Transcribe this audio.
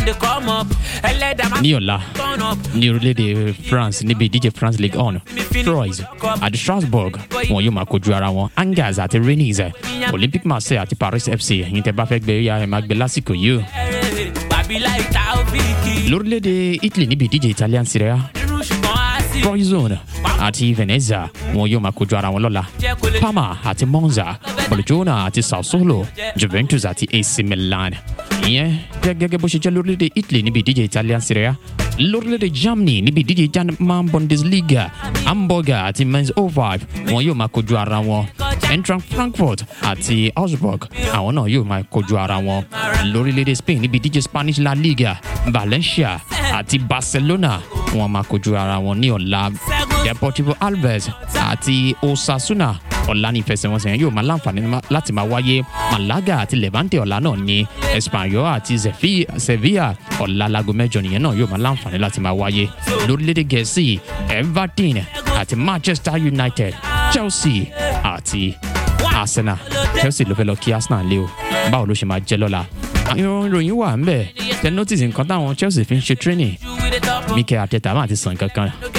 They come up. Ẹlẹ́dàá máa ní ọ̀la turn up. ní orílẹ̀-èdè France níbi ìdíje France League on Troyes àti Strasbourg wọn yóò máa kojú ara wọn Angers àti Rennes Olympique Marseille àti Paris FC ẹ̀yin tẹ́ bá fẹ́ gbé ya ẹ̀ máa gbé lásìkò yìí o Bàbí láì ta òfìkì. lórílẹ̀-èdè Italy níbi ìdíje Italian Serie A Irú ṣùgbọ́n á sì Troyzone àti Venezia wọn yóò máa kojú ara wọn lọ́la jẹ́ kó lè Parma àti Monza Bologna àti Sassuolo Juventus àti AC Milan ìyẹn jẹ́ gẹ́gẹ́ bó ṣe jẹ́ lórílẹ̀‐èdè Italy níbi ìdíje Italian Serie A lórílẹ̀‐èdè Germany níbi ìdíje German Bundesliga Hamburger àti Mainz 05 wọn yóò máa kojú ara wọn Eintracht Frankfurt àti Augsburg àwọn náà yóò máa kojú ara wọn lórílẹ̀‐èdè Spain níbi ìdíje Spanish La Liga Valencia àti Barcelona wọn máa kojú ara wọn ní ọ̀la Deportivo Alves àti Osasuna ọ̀la ní ìfẹsẹ̀wọnsẹ̀ yẹn yóò máa láǹfààní má- láti máa wáyé Malaga àti Levante ọ̀la náà ní Espanyol àti Zefi- Sevilla ọ̀la láago mẹ́jọ nìyẹn náà yóò máa láǹfààní láti máa wáyé lórílẹ̀‐èdè Gẹ̀ẹ́sì Everton àti Manchester United Chelsea àti Arsenal Chelsea ló fẹ́ lọ kí Arsenal lé o báwo ló ṣe máa jẹ́ lọ́la àwọn ìròyìn wà ń bẹ̀ tẹ notice nǹkan táwọn Chelsea fi ń ṣe training with the top. Mikel Arteta máa ti sàn kankan